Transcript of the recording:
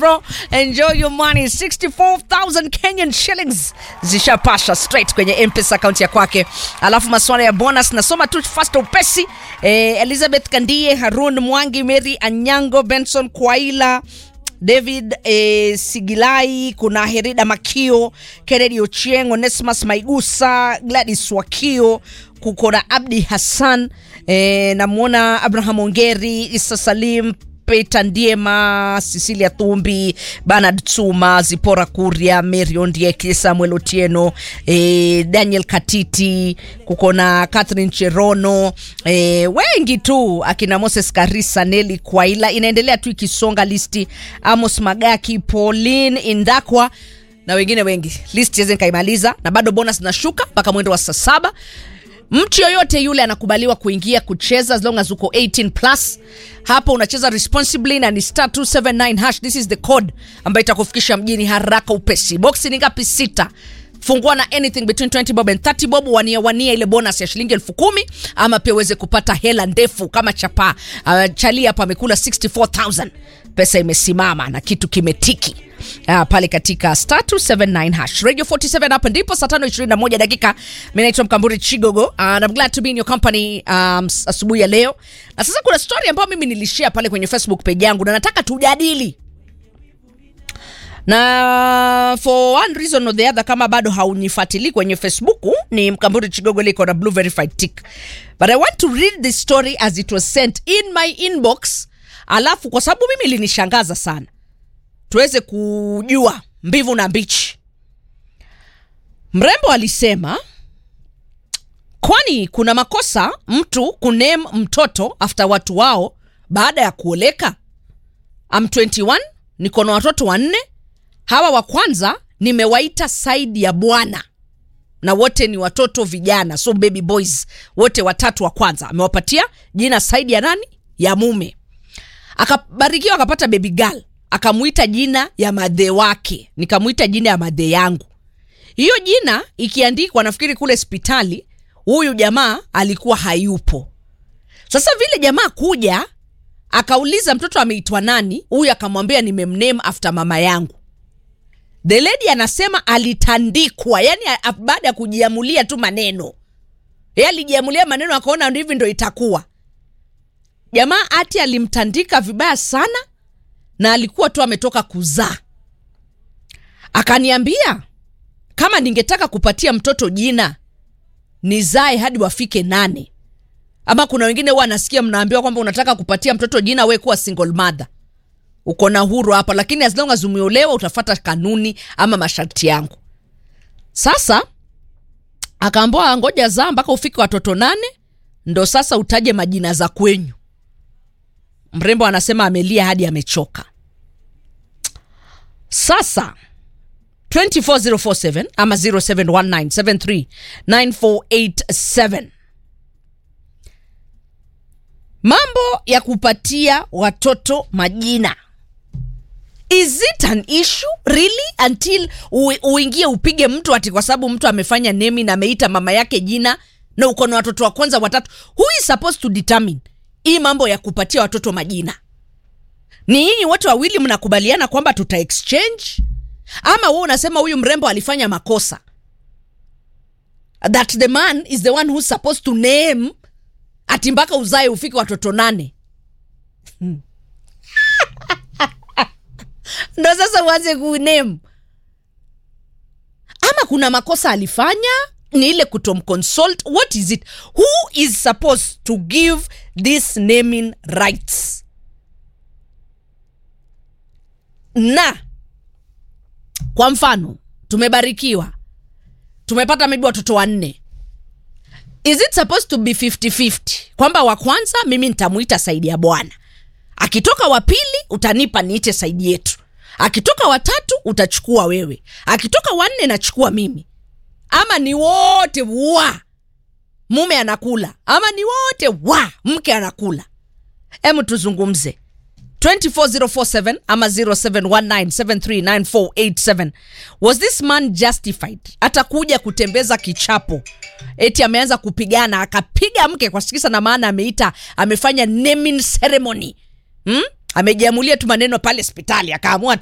bro. Enjoy your money. 64,000 Kenyan shillings zishapasha straight kwenye mpesa akaunti ya kwake. Alafu masuala ya bonus nasoma tu fast upesi. Eh, Elizabeth Kandie, Harun Mwangi, Mary Anyango, Benson Kwaila David eh, Sigilai, kuna Herida Makio, Kennedy Ochieng, Onesimus Maigusa, Gladys Wakio, kuko na Abdi Hassan eh, namwona Abraham Ongeri, Isa Salim Peter Ndiema, Cecilia Thumbi, Bernard Tsuma, Zipora Kuria, Mary Ondieki, Samuel Otieno, eh, Daniel Katiti, kuko na Catherine Cherono, eh, wengi tu akina Moses Karisa, Neli Kwaila, inaendelea tu ikisonga listi, Amos Magaki, Pauline Indakwa na wengine wengi. List yeze nikaimaliza na bado bonus nashuka mpaka mwendo wa saa saba mtu yoyote yule anakubaliwa kuingia kucheza as long as uko 18 plus hapo unacheza responsibly na ni star 279 hash this is the code ambayo itakufikisha mjini haraka upesi boksi ni ngapi sita fungua na anything between 20 bob and 30 bob wania wania ile bonus ya shilingi elfu kumi ama pia uweze kupata hela ndefu kama chapa uh, chali hapo amekula 64000 pesa imesimama na kitu kimetiki Uh, pale katika star 279 hash radio 47 hapa ndipo saa 5:21 dakika mimi naitwa mkamburi chigogo uh, and I'm glad to be in your company um, s- asubuhi ya leo na sasa kuna story ambayo mimi nilishare pale kwenye facebook page yangu na nataka tujadili na for one reason or the other kama bado haunifuatilii kwenye facebook ni mkamburi chigogo liko na blue verified tick but i want to read this story as it was sent in my inbox alafu kwa sababu mimi ilinishangaza sana tuweze kujua mbivu na mbichi mrembo alisema kwani kuna makosa mtu kunem mtoto after watu wao baada ya kuoleka am 21 niko na watoto wanne hawa wa kwanza nimewaita saidi ya bwana na wote ni watoto vijana so baby boys wote watatu wa kwanza amewapatia jina saidi ya nani ya mume akabarikiwa akapata baby girl akamuita jina ya madhe wake nikamuita jina ya madhe yangu hiyo jina ikiandikwa nafikiri kule hospitali huyu jamaa alikuwa hayupo sasa vile jamaa kuja akauliza mtoto ameitwa nani huyu akamwambia nimemname after mama yangu the lady anasema alitandikwa yani a- a- baada ya kujiamulia tu maneno ye alijiamulia maneno akaona hivi ndo itakuwa jamaa ati alimtandika vibaya sana na alikuwa tu ametoka kuzaa akaniambia kama ningetaka kupatia mtoto jina nizae hadi wafike nane ama kuna wengine huwa anasikia mnaambiwa kwamba unataka kupatia mtoto jina we kuwa single mother uko na huru hapa lakini as long as umeolewa utafata kanuni ama masharti yangu sasa akaambua ngoja zaa mpaka ufike watoto nane ndo sasa utaje majina za kwenyu mrembo anasema amelia hadi amechoka sasa 24047 ama 0719739487 mambo ya kupatia watoto majina is it an issue really until ui- uingie upige mtu ati kwa sababu mtu amefanya nemi na ameita mama yake jina na uko na watoto wa kwanza watatu who is supposed to determine hii mambo ya kupatia watoto majina ni nyinyi wote wawili mnakubaliana kwamba tuta exchange ama wewe unasema huyu mrembo alifanya makosa that the man is the one who's supposed to name ati mpaka uzae ufike watoto nane ndo sasa uanze kuname ama kuna makosa alifanya ni ile kutomconsult what is it who is supposed to give this naming rights na kwa mfano tumebarikiwa tumepata maybe watoto wanne is it supposed to be 50-50 kwamba wa kwanza mimi nitamuita saidi ya bwana akitoka wa pili utanipa niite saidi yetu akitoka watatu utachukua wewe akitoka wanne nachukua mimi ama ni wote wa mume anakula ama ni wote wa mke anakula hemu tuzungumze 24047 ama 0719739487 was this man justified atakuja kutembeza kichapo eti ameanza kupigana akapiga mke kwa sikisa na maana ameita amefanya naming ceremony hmm? amejiamulia tu maneno pale hospitali akaamua tu